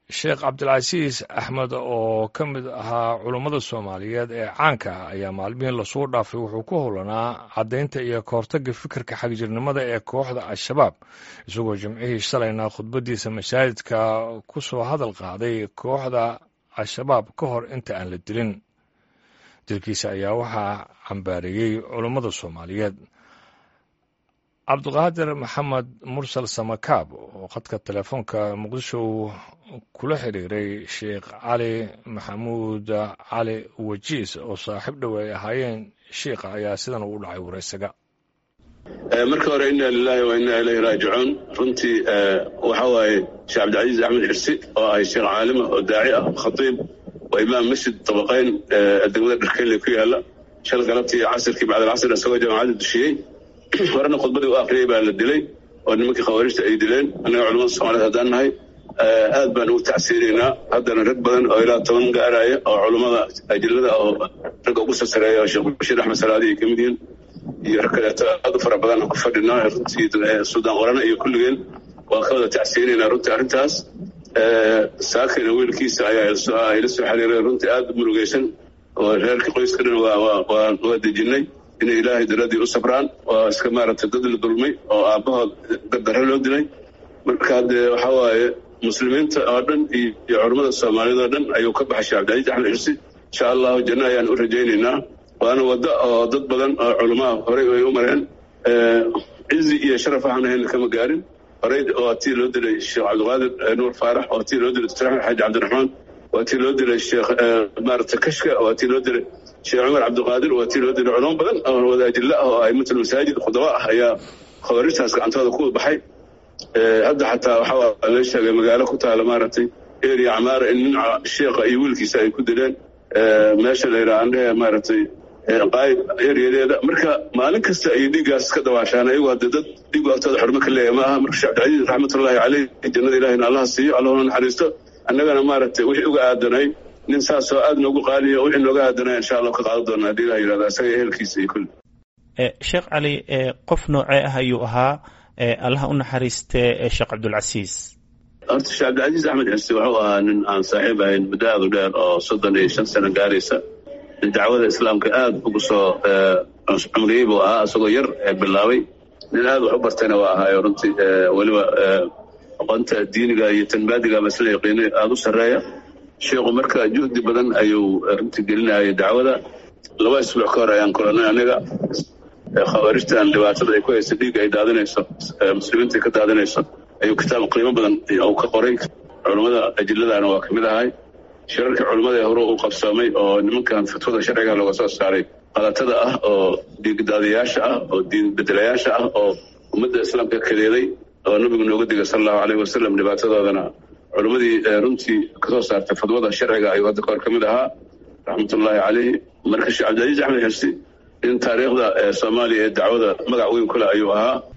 sheekh cabdilcasiis axmed oo ka mid ahaa culummada soomaaliyeed ee caanka ah ayaa maalmihii lasoo dhaafay wuxuu ku howlanaa caddaynta iyo kahortagga fikirka xagjirnimada ee kooxda al-shabaab isagoo jimcihii shalayna khudbaddiisa masaajidka ku soo hadal qaaday kooxda al-shabaab ka hor inta aan la dilin dilkiisa ayaa waxaa cambaareeyey culummada soomaaliyeed cabdiqaadir maxamed mursal samakaab oo khadka telefoonka muqdisho uu kula xiriiray sheekh cali maxamuud cali wajiis oo saaxiib dhow ay ahaayeen shiikha ayaa sidan ugu dhacay waraysaga marka hore inna lilahi wa inna ilayhi raajicuun runtii waxa waaye sheekh cabdilcasiis axmed xirsi oo ahay sheekh caalima oo daaci ah khatiib waa imaam masjid dabaqayn degmada dharkeyle ku yaala shal galabtii casirkii bacdalcasr isagoo jaamacadda dushiyey horena khudbadii u akriyey baa la dilay oo nimankii khawaarijta ay dileen annaga culamada soomaaliyed haddaan nahay aad baan ugu tacsiinaynaa haddana rag badan oo ilaa toban gaaraya oo culummada ajilada oo ragga ugu sasareeya oo sheekh bashiir axmed salaadi ay ka mid yihiin iyo rag kaleeto aad u fara badan aan ku fadhinaa runtii suudaan qorana iyo kulligeen waan ka wada tacsiinaynaa runtii arrintaas saakina wiilkiisa ayaa ila soo xiriiray runtii aad u murugaysan oo reerkii qoyska dhan waa dejinay inay ilaahay daradii u sabraan waa iska maaragtay dad la dulmay oo aabbahood dardare loo dilay marka haddee waxaa waaye muslimiinta oo dhan iyo culammada soomaaliyed oo dhan ayuu ka baxay sheekh cabdilcasiis axmed xirsi insha allahu janno ayaan u rajaynaynaa waana waddo oo dad badan oo culamaha horey ay u mareen cizi iyo sharaf waxaan ahayna kama gaarin horey waa tii loo dilay sheekh cabdiqaadir nuur faarax waa tii loo dilay dr axmed xaaji cabdiraxmaan waa tii loo dilay sheekh maaragtay kashka waa tii loo dilay sheekh cumar cabdiqaadir waa tii loo dilay culamo badan oo wadaajilla ah oo aimatul masaajid khudaba ah ayaa khawaarijtaas gacantooda ku baxay hadda xataa waxaa la sheegay magaalo ku taala maaragtay eria camaara in nin sheekha iyo wiilkiisa ay ku dileen meesha la yidhaha andhehe maaragtay qaayib eryadeeda marka maalin kasta ay dhiiggaas ka dawaashaan ayagu hadde dad dhiigu agtooda xurmo ka leeya ma aha marka sheekh cabdilcasiis raxmatullaahi caleyh jannada ilahina allaha siiyo allahuna naxariisto annagana maaragtay wixii uga aadanay nin saasoo aad noogu qaaliyo wixii nooga aadanaya insha allah ka qaadan doona haddii ilah yidhahda isaga ehelkiisa iyo kulli sheekh cali qof noocee ah ayuu ahaa allaha u naxariistee sheekh cabdulcasiis horta sheekh cabdilcasiis axmed xirsi wuxuu ahaa nin aan saaxiib ahayn muddo aad u dheer oo soddon iyo shan sano gaaraysa nin dacwada islaamka aad ugu soo cumriyey buu ahaa isagoo yar bilaabay nin aad wax u bartayna waa ahaayo runtii weliba aqoonta diiniga iyo tanbaadiga masla yaqiinay aada u sarreeya sheikhu marka juhdi badan ayuu runtii gelinayay dacwada laba isbuuc ka hor ayaan kulanay aniga khawaarijtan dhibaatada ay ku haysa dhiigga ay daadinayso muslimiinta ka daadinayso ayuu kitaab qiimo badan uu ka qoray culummada ajiladaana waa ka mid ahay shirarkii culummada ee hore uu qabsoomay oo nimankan fatwada sharciga looga soo saaray qalatada ah oo dhiigdaadiyaasha ah oo diin bedelayaasha ah oo ummadda islaamka kadeeday oo nabigu nooga digay sala allahu aleyh wasalam dhibaatadoodana culimmadii runtii kasoo saartay fadwada sharciga ayuu hadda kahor ka mid ahaa raxmatullaahi caleyhi marka sheekh cabdilcasiis axmed xirsi in taariikhda soomaaliya ee dacwada magac weyn kule ayuu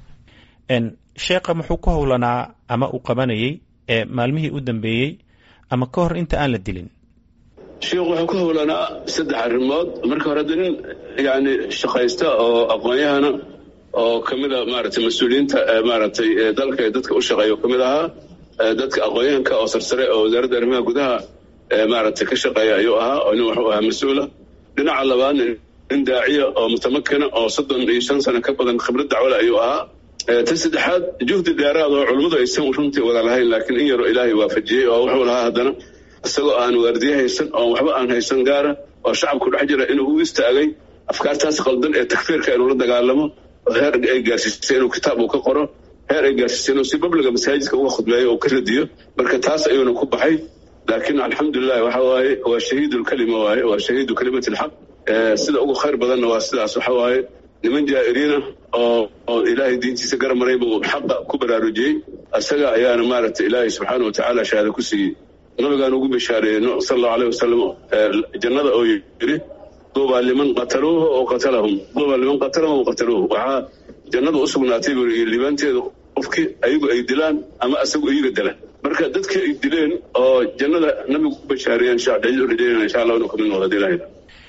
ahaa sheekha muxuu ku howlanaa ama uu qabanayey maalmihii u dambeeyey ama ka hor inta aan la dilin sheikhu wuxuu ku howlanaa saddex arrimood marka hore hadda nin yani shaqaysta oo aqoon-yahana oo ka mid a maaragtay mas-uuliyiinta maaragtay dalka ee dadka u shaqeeya ka mid ahaa dadka aqoon-yahanka oo sarsare oo wasaaradda arrimaha gudaha maaragtay ka shaqeeya ayuu ahaa oo nin wuxuu ahaa mas-uula dhinaca labaadna nin daaciya oo mutamakina oo soddon iyo shan sano ka badan khibrad dacwale ayuu ahaa ta saddexaad juhdi dheeraad oo culummadu aysan runtii wada lahayn laakiin in yaroo ilaahay waafajiyey oo wuxuu lahaa haddana isagoo aan waardiye haysan oo waxba aan haysan gaara oo shacabku dhex jira inuu u istaagay afkaartaas qaldan ee takfiirka inuu la dagaalamo heer ay gaarsiisay inuu kitaab uu ka qoro heer ay gaarsiisay inuu si babliga masaajidka uga khudbeeyo oo ka radiyo marka taas ayuuna ku baxay laakiin alxamdulilahi waxa waaye waa shahiidulkalima waaye waa shahiidu kalimati alxaq sida ugu khayr badanna waa sidaas waxa waaye niman jaa'iriina oo oo ilaahay diintiisa gara maray buu xaqa ku baraarujiyey isaga ayaana maaragtay ilaahay subxaana wa tacaala shahaado ku siiyey nabigaan ugu bishaareeyey sala allahu aleyh wasalam jannada oo yidhi duubaa liman qataluuhu oo qatalahum duubaa liman qatalahum oo qataluuhu waxaa jannada u sugnaatay buu yidhi liibaanteedu qofkii ayagu ay dilaan ama isagu iyaga dila marka dadkii ay dileen oo jannada nabigu ku bashaareeyeen sheekh cabdilcasiis u rajaynayna insha allah inuu kamid noqdo hadii ilahay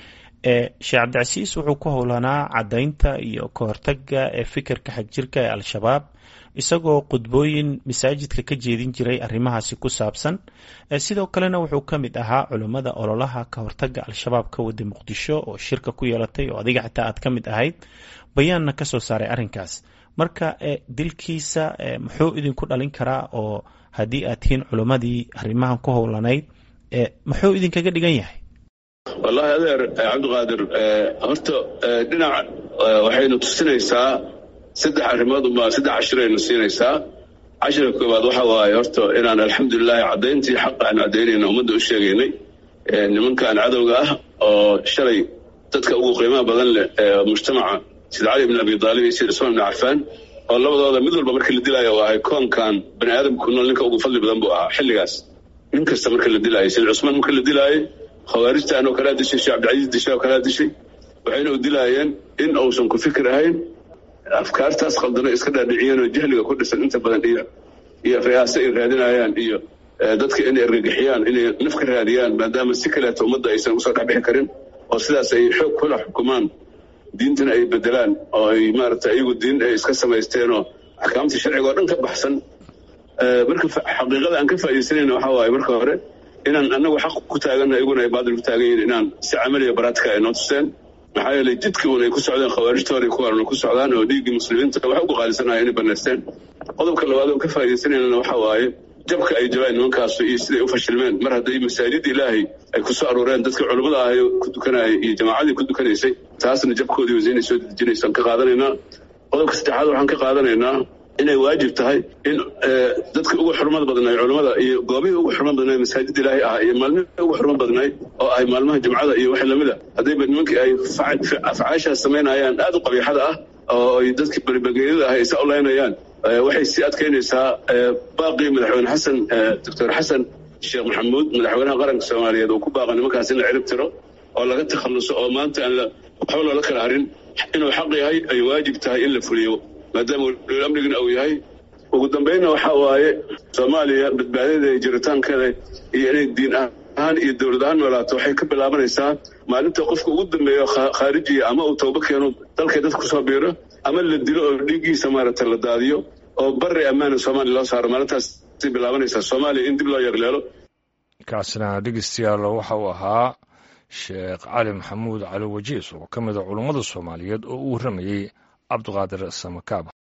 sheekh cabdicasiis wuxuu ku howlanaa caddaynta iyo ka hortagga ee fikirka xagjirka ee al-shabaab isagoo khudbooyin masaajidka ka jeedin jiray arrimahaasi ku saabsan sidoo kalena wuxuu ka mid ahaa culummada ololaha ka hortaga al-shabaab ka wada muqdisho oo shirka ku yeelatay oo adiga xitaa aad ka mid ahayd bayaanna ka soo saaray arrinkaas marka dilkiisa muxuu idinku dhalin karaa oo haddii aad tihiin culummadii arrimahan ku howlanayd muxuu idinkaga dhigan yahay wallaahi adeer cabdiqaadir horta dhinac waxaynu tusinaysaa saddex arrimood unbaa saddex cashiraynu siinaysaa cashirka koowaad waxa waaye horta inaan alxamdulilaahi caddayntii xaqa aan caddaynayna ummadda u sheegaynay nimankan cadowga ah oo shalay dadka ugu qiimaha badan leh ee mujtamaca sida cali bn abi aalib iyo sida cusmaan bn cafaan oo labadooda mid walba markii la dilaayo uu ahay koonkan bani aadamku nool ninka ugu fadli badan buu ahaa xilligaas nin kasta marka la dilaayo sida cusmaan marka la dilaayo khawaarijtan oo kalaa dishay sheekh cabdicasiis dishay oo kalaa dishay waxayna u dilaayeen in uusan ku fikir ahayn afkaartaas khaldano iska dhaadhiciyeen oo jahliga ku dhisan inta badan iyo iyo riyaase ay raadinayaan iyo dadka inay argagixiyaan inay naf ka raadiyaan maadaama si kaleeto ummadda aysan usoo dhexbixi karin oo sidaas ay xoog kula xukumaan diintana ay bedelaan oo ay maaragta iyagu diin ay iska samaysteen oo axkaamtii sharciga oo dhan ka baxsan marka xaqiiqada aan ka faaidaysanayna waxa waaye marka hore inaan anagu xaq ku taaganna iyaguna ay baadil ku taagan yihin inaan si camaliya baraatika ay noo tuseen maxaa yeelay jidkii un ay ku socdeen khawaarijtoodii kuwaanuna ku socdaan oo dhiiggii muslimiinta waxa ugu qaalisanaya inay banaysteen qodobka labaad oo ka faa'idaysanaynana waxa waaye jabka ay jabaan nimankaasu iyo siday u fashilmeen mar hadday masaajid ilaahay ay ku soo aruureen dadkii culummada ahay ku dukanayay iyo jamaacadii ku dukanaysay taasna jabkoodii wasaynay soo dejinaysaan ka qaadanaynaa qodobka saddexaad waxaan ka qaadanaynaa inay waajib tahay in dadka ugu xurmad badnaay culummada iyo goobihii ugu xurmad badnaay masaajid ilaahay ah iyo maalmihii ugu xurmad badnaay oo ahay maalmaha jimcada iyo waxa lamida haddayba nimankii ay afcaashaas samaynayaan aad u qabiixada ah oo ay dadkii beribageeyada ah ay sa olaynayaan waxay sii adkaynaysaa baaqii madaxweyne xasan doctor xasan sheekh maxamuud madaxweynaha qaranka soomaaliyeed uu ku baaqa nimankaas in la cirib tiro oo laga takhalluso oo maanta aan waxba loola kala harin inuu xaq yahay ay waajib tahay in la fuliyo maadaama waliul amnigana uu yahay ugu dambaynna waxaa waaye soomaaliya badbaadadeeda iyo jiritaankeeda iyo inay diin ahaan iyo dowlad ahaan noolaato waxay ka bilaabanaysaa maalinta qofka ugu dambeeyo khaarijiya ama uu toobo keeno dalkay dadka kusoo biiro ama la dilo oo dhiiggiisa maaragta la daadiyo oo bari ammaana soomaaliya loo saaro maalintaasay bilaabanaysaa soomaaliya in dib loo yeegleelo kaasna dhegeystayaal waxa uu ahaa sheekh cali maxamuud cali wajiis oo ka mid a culummada soomaaliyeed oo u warramayey cabdiqaadir samakaab